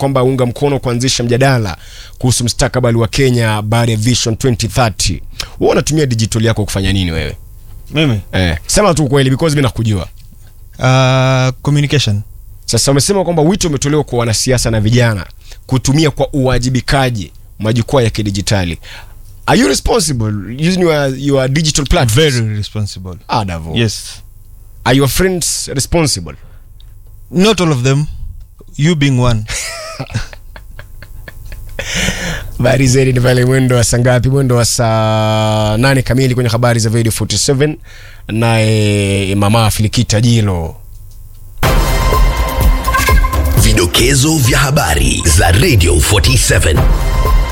kwamba unga mkono kuanzisha mjadala kuhusu mustakabali wa Kenya baada ya Vision 2030. Wewe unatumia digital yako kufanya nini wewe? mimi Eh, sema tu kweli because mimi nakujua. uh, communication Sasa umesema kwamba wito umetolewa kwa wanasiasa na vijana kutumia kwa uwajibikaji majukwaa ya kidijitali. Are you responsible using your, your digital platforms? very responsible Ah, Davo. yes Are your friends responsible? not all of them you being one Habari zaidi ni pale mwendo wa saa ngapi? Mwendo wa saa nane kamili kwenye habari za Radio 47 naye mama Filikita Jilo. Vidokezo vya habari za Radio 47